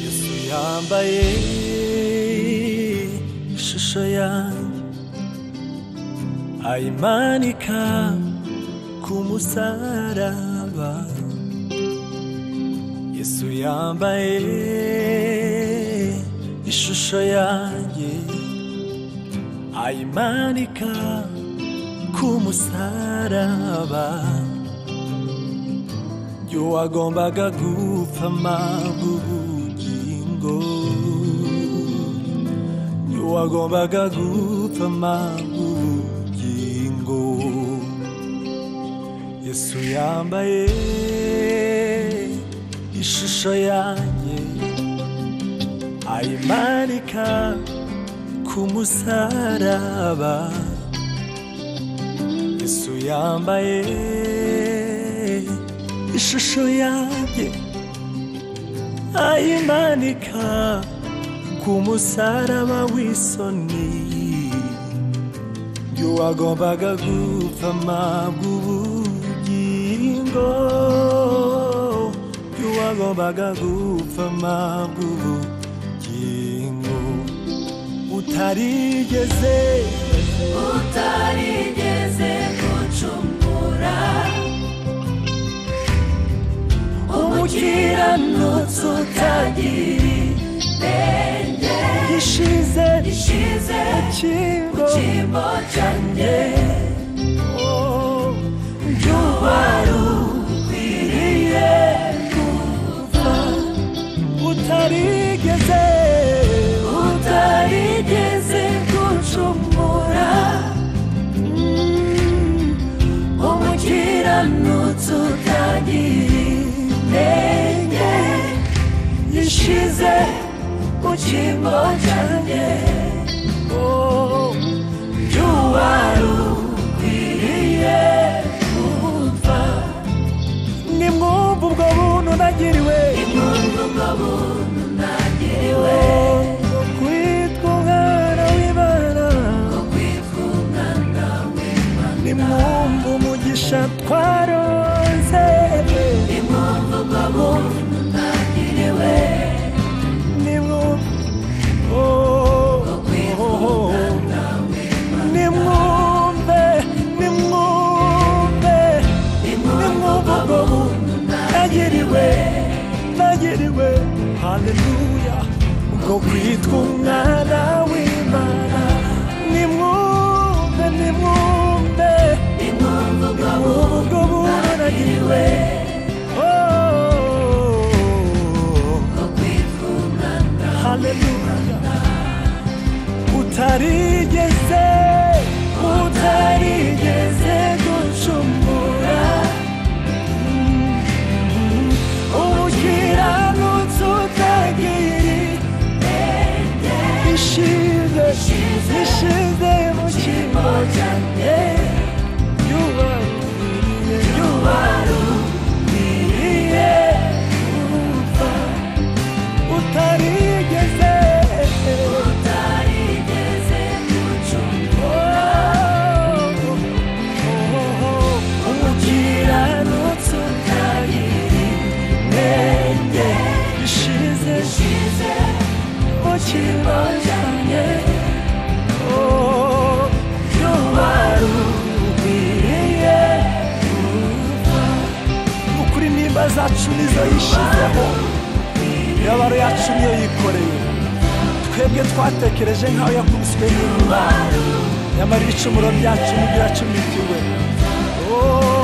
yesu yambaye ishusho yanjye ayimanika ku musaraba yesu yambaye ishusho yanjye ayimanika ku musaraba wagombaga gupfa mabugingo wagombaga gupfa mabugingo Yesu yambaye ishusho yanjye ayimanika ku musaraba Yesu yambaye ishusho yanjye ayimanika ku musaraba w'isoni y'uwagombaga gupfa mabw'ubugingo y'uwagombaga gupfa mabw'ubugingo utarigeze utarigeze gucungura umukiranutsi utagira ibenge gishize gishize ikingo kimbo cyanjye oh, wari ukwiriye kuva utarigeze utarigeze gucumura umukiranutsi utagira intenge gishize ku cyimbo cyanjye oh, wari ukwiriye kumva nimwumva ubwo buntu nagiriwe impundu ngo buntu ntagiriwe kwitwa umwana w'imana ko kwitwa umwana w'imana nimwumva umugisha twaronse impundu ngo buntu ntagiriwe nimwumva oh, ko kwitwa oh, oh. umwana w'imana nimwumve nimwumve impundu ngo buntu ntagiriwe nagiriwe haleluya ubwo kwitwa umwana w'imana nimwumve nimwumve impundu ngo buntu ubwo buntu nagiriwe ntagiriwe Oh, ko kwitwa umwana haleluya utarigeze utarigeze gucumura umukiranutsi utagira ishize ishize mu kimbo cyanjye yubaruriye yubaruriye kumva utarigeze utarigeze gucungura Oh, oh, oh, umukiranutsi utagira intenge ishize ishize mu kimbo cyanjye oh, yubaruriye ukuri nimba zacu nizo yishyizeho imibabaro yacu niyo yikoreye twebwe twatekereje nk'aho yakubiswe n'imana nyamara ibicumuro byacu nibyo yacumitiwe Oh,